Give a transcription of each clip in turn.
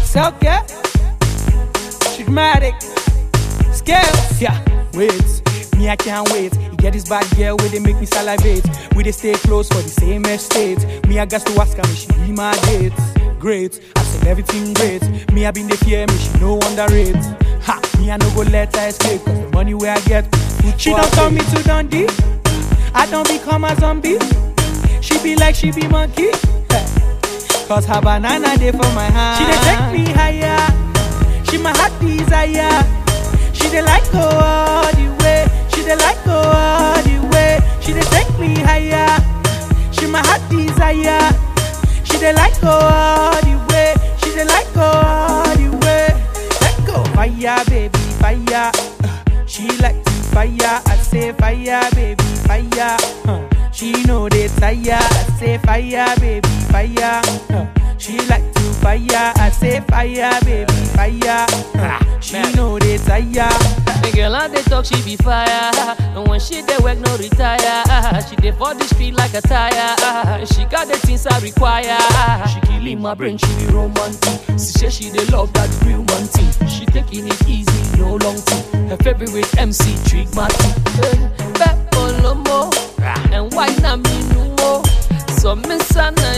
Self-care, dramatic, scales, yeah, wait, me I can't wait. You get this bad girl where they make me salivate. We they stay close for the same estate. Me I got to ask her, me she be my date. Great, I said everything great. Me I been the fear, me she no underrate. Ha, me I no go let her escape, cause the money where I get, food she for don't her turn me plate. to Dundee. I don't become a zombie. She be like she be monkey. Cause her banana day for my hand. She dey take me higher. She my heart desire. She dey like go all the way. She dey like go all the way. She dey take me higher. She my heart desire. She dey like go all the way. She dey like go all the way. Let go fire, baby, fire. Uh, She like to fire. I say fire, baby, fire. Uh, She know they tire. I say fire, baby, fire. Uh, She like to fire. I say fire, baby, fire. Uh, She know they tire. The girl on the talk, she be fire. And when she dey work, no retire. She dey for the street like a tire. She got the things I require. She killing my brain, she be romantic. She say she dey love that real man thing. She taking it easy, no long thing. Her favorite MC, Trick Martin. Peppo Lomo. And why not me no more? So miss Anna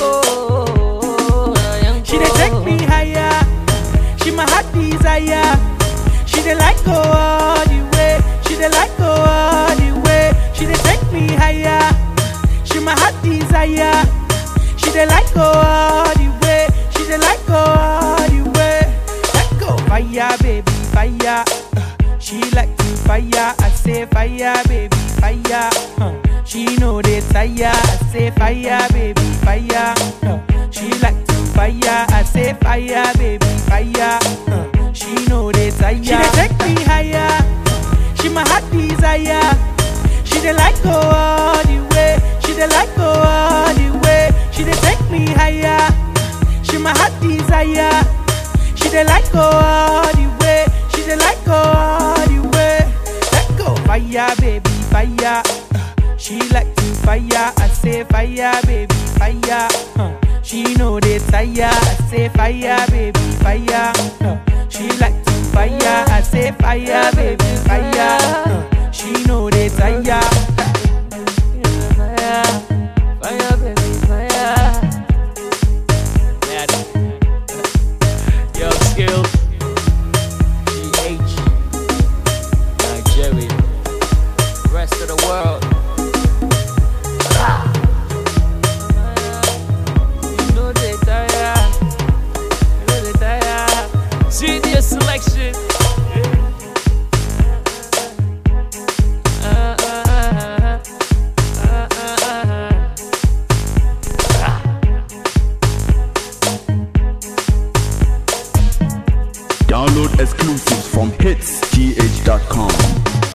Yanko. She dey take me higher. She my heart desire. She dey like go all the way. She dey like go all the way. She dey take me higher. She my heart desire. She dey like go all the way. She dey like go all the way. Let go fire, baby, fire. Uh, She like to fire. I say fire, baby, fire. Uh, She know they tire. I say fire, baby, fire. Uh, She like to fire. I say fire, baby, fire. Uh, She know they tire. She dey take me higher. She my heart desire. She dey like go all the way. She dey like go all the way. She dey take me higher. She my heart desire. She dey like go all the way. She dey like go all the way. Let go fire, baby, fire. Uh, She like to fire. I say fire, baby, fire. Uh, She know they tire. I say fire, baby, fire. Uh, She like to fire. I say fire, baby, fire. Uh, She know they tire. Fire, fire, baby, fire. Mad. Yo, skills. GH. Nigeria. Rest of the world. Ah. You know they tire. You know they tire. Genius selection. Uh, uh, uh, uh, uh, uh. Download exclusives from hitsgh.com.